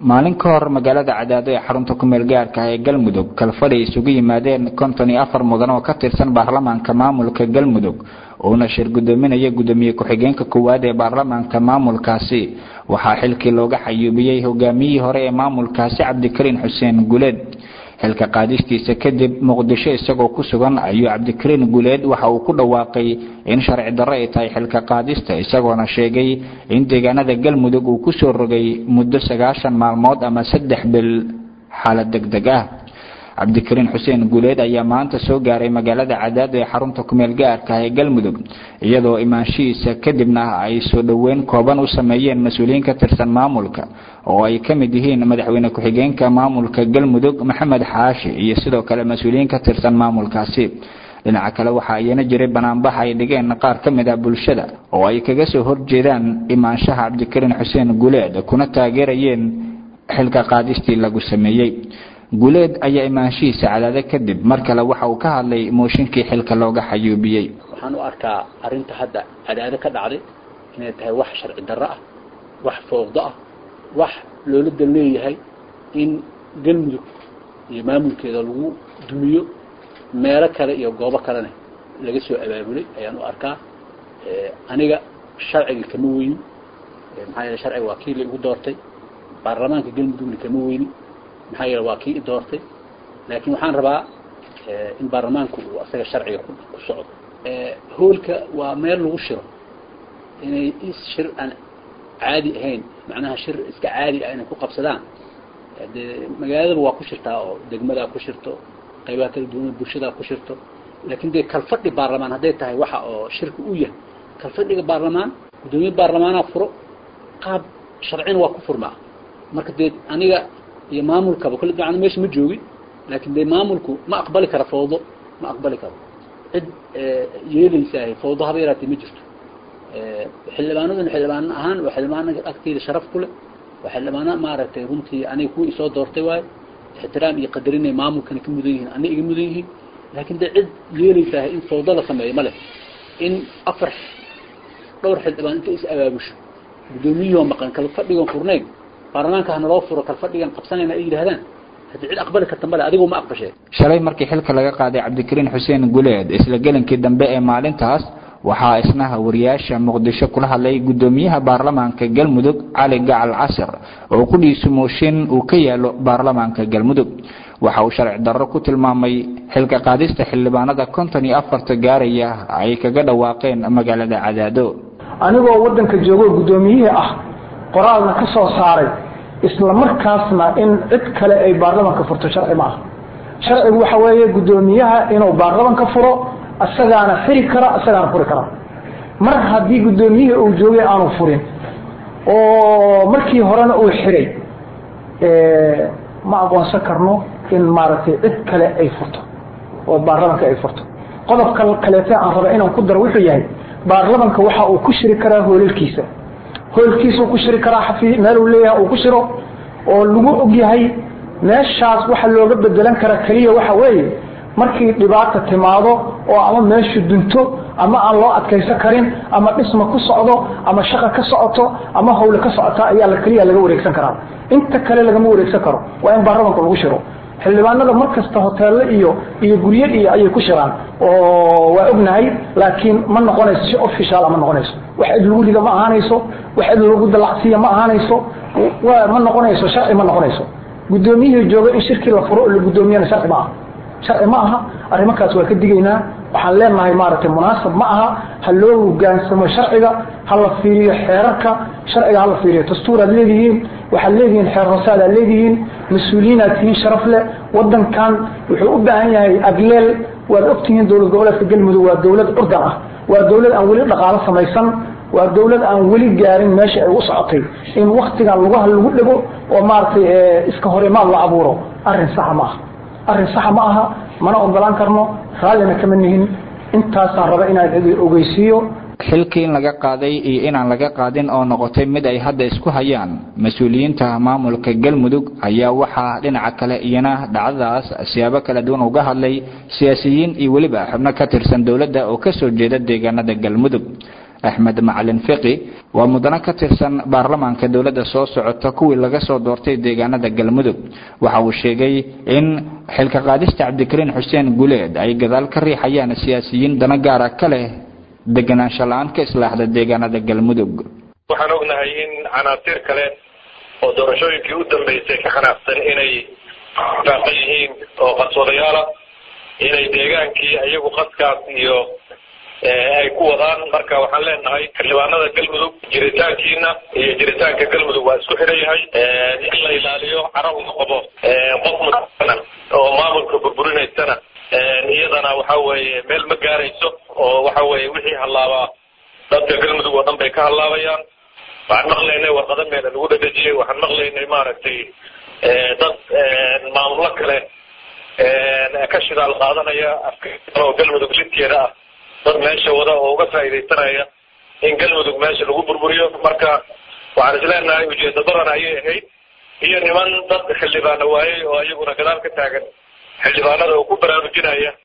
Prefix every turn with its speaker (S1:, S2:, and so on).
S1: maalin ka hor magaalada cadaado ee xarunta kumeel gaarka ah ee galmudug kalfadhi isugu yimaadeen konton iyo afar mudan oo ka tirsan baarlamaanka maamulka galmudug uuna shir gudoominaya gudoomiye ku-xigeenka koowaad ee baarlamaanka maamulkaasi waxaa xilkii looga xayuubiyey hogaamiyihii hore ee maamulkaasi cabdikariin xuseen guleed xilka qaadistiisa kadib muqdisho isagoo ku sugan ayuu cabdikariin guleed waxa uu ku dhawaaqay in sharci darro ay tahay xilka qaadista isagoona sheegay in deegaanada galmudug uu kusoo rogay muddo sagaashan maalmood ama saddex bil xaalad deg deg ah cabdikariin xuseen guuleed ayaa maanta soo gaaray magaalada cadaado ee xarunta kumeel gaarka ah ee galmudug iyadoo imaanshihiisa kadibna ay soo dhoweyn kooban u sameeyeen mas-uuliyiin ka tirsan maamulka oo ay ka mid yihiin madaxweyne ku-xigeenka maamulka galmudug maxamed xaashi iyo sidoo kale mas-uuliyiin ka tirsan maamulkaasi dhinaca kale waxaa iyana jiray banaanbax ay dhigeen qaar ka mid ah bulshada oo ay kaga soo horjeedaan imaanshaha cabdikariin xuseen guuleed kuna taageerayeen xilka qaadistii lagu sameeyey guuleed ayaa imaanshihiisa cadaado kadib mar kale waxa uu ka hadlay mooshinkii xilka looga xayuubiyey
S2: waxaan u arkaa arrinta hadda cadaado ka dhacday inay tahay wax sharci darro ah wax fooqdo ah wax loola dal leeyahay in galmudug iyo maamulkeeda lagu dumiyo meelo kale iyo goobo kalena laga soo abaabulay ayaan u arkaa aniga sharciga kama weyni maxaa yeele sharciga waa kii la igu doortay baarlamaanka galmudugna kama weyni maxaa yeele waa kii i doortay laakiin waxaan rabaa in baarlamaanku uu asaga sharciga ku socdo hoolka waa meel lagu shiro inay shir aan caadi ahayn macnaha shir iska caadi ah inay ku qabsadaan dee magaaladaba waa ku shirtaa oo degmadaa ku shirto qaybaha kala duwan bulshadaa ku shirto laakiin dee kalfadhi baarlamaan hadday tahay waxa oo shirka u yahay kalfadhiga baarlamaan guddoomiye baarlamaanaa furo qaab sharcina waa ku furmaa marka dee aniga iyo maamulkaba kule dabcan meesha ma joogin laakiin dee maamulku ma aqbali karo fawdo ma aqbali karo cid yeelaysaah fawdo haba yaraatee ma jirto xildhibaanaduna xildhibaan ahaan waa xildhibaana agteyda sharaf ku leh waa xildhibaana maaragtay runtii aniga kuwa isoo doortay waayo ixtiraam iyo qadarinay maamulkana ka mudan yihiin ana iga mudan yihiin laakiin dee cid yeelaysaah in fawdo la sameeyo ma leh in afar dhowr xildhibaan inta is abaabusho guddoomiyihoo maqan kala fadhigan furnayn baarlamaanka hanaloo furo kalfadhigan qabsanayna ay yidhahdaan haddii cid aqbali karta male adigu ma aqbashee
S1: shalay markii xilka laga qaaday cabdikariin xuseen guleed isla gelinkii dambe ee maalintaas waxaa isna wariyaasha muqdisho kula hadlay guddoomiyaha baarlamaanka galmudug cali gacal casir oo kudhiisu mooshin uu ka yaalo baarlamaanka galmudug waxa uu sharci darro ku tilmaamay xilka qaadista xildhibaanada konton iyo afarta gaaraya ay kaga dhawaaqeen magaalada cadaado
S3: anigoo wadanka joogo guddoomiyihii ah qoraalna ka soo saaray isla markaasna in cid kale ay baarlamanka furto sharci ma aha sharcigu waxa weeye guddoomiyaha inuu baarlamanka furo isagaana xiri kara isagaana furi kara mar haddii guddoomiyihii uu joogay aanu furin oo markii horena uu xiray ma aqoonsan karno in maaragtay cid kale ay furto oo baarlamanka ay furto qodobka kaleete aan raba inaan ku daro wuxuu yahay baarlamanka waxa uu ku shiri karaa hoolalkiisa hoolkiisuu ku shiri karaa xafi meel uu leeyahay uu ku shiro oo lagu og yahay meeshaas waxa looga bedelan kara keliya waxa weeye markii dhibaata timaado oo ama meeshu dunto ama aan loo adkaysan karin ama dhisma ku socdo ama shaqa ka socoto ama hawle ka socota ayaa la keliya laga wareegsan karaa inta kale lagama wareegsan karo waa in baarlamanka lagu shiro xildhibaanada mar kasta hoteello iyo iyo guryo iyo ayay ku shiraan oo waa ognahay laakiin ma noqonayso si official ma noqonayso wax cid lagu rido ma ahaanayso wax cid lagu dalacsiiya ma ahaanayso waa ma noqonayso sharci ma noqonayso guddoomiyihii jooga in shirkii la furo oo la guddoomiyana sharci ma aha sharci ma aha arrimankaas waa ka digaynaa waxaan leenahay maaragtay munaasab ma aha ha loo hogaansamo sharciga ha la fiiriyo xeerarka sharciga ha la fiiriyo dastuuraad leedihiin waxaad leedihiin xeer hoosaadaad leedihiin mas-uuliyiinaad tihiin sharaf leh wadankan wuxuu u baahan yahay agleel waad ogtihiin dowlad goboleedka galmudug waa dowlad curdan ah waa dowlad aan weli dhaqaalo samaysan waa dowlad aan weli gaarin meesha ay u socotay in waktigan lugaha lagu dhego oo maaragtay iska horimaad la abuuro arrin saxa ma aha arrin saxa ma aha mana ogolaan karno raallina kama nihin intaasaan raba inaan idin ogeysiiyo
S1: xilkii in laga qaaday iyo inaan laga qaadin oo noqotay mid ay hadda isku hayaan mas-uuliyiinta maamulka galmudug ayaa waxaa dhinaca kale iyana dhacdadaas siyaabo kala duwan uga hadlay siyaasiyiin iyo weliba xubno ka tirsan dowladda oo kasoo jeeda deegaanada galmudug axmed macalin fiqi waa mudano ka tirsan baarlamaanka dowladda soo socota kuwii laga soo doortay deegaanada galmudug waxa uu sheegay in xilka qaadista cabdikariin xuseen guleed ay gadaal ka riixayaan siyaasiyiin dana gaara ka leh deganaansho la-aan ka islaaxda deegaanada galmudug
S4: waxaan ognahay in canaasiir kale oo doorashooyinkii u dambeysay ka qanacsan inay faaqan yihiin oo qadsoodayaala inay deegaankii iyagu qaskaas iyo ay ku wadaan marka waxaan leenahay xildhibaanada galmudug jiritaankiina iyo jiritaanka galmudug waa isku xiran yahay in la ilaaliyo cara uu qabo qof muana oo maamulka burburinaysana iyadana waxa weeye meel ma gaarayso oo waxa weeye wixii hallaabaa dadka galmudug oo dhan bay ka hallaabayaan waxaan maqlaynay warqado meela lagu dhadhejiyey waxaan maqlaynay maaragtay dad maamullo kale ka shidaal qaadanaya oo galmudug lidkeeda ah dad meesha wada oo uga faa'iidaysanaya in galmudug meesha lagu burburiyo marka waxaan isleenahay ujeeda badan ayay ahayd iyo niman dad xildhibaano waayey oo iyaguna gadaal ka taagan xildhibaanada oo ku baraarujinaya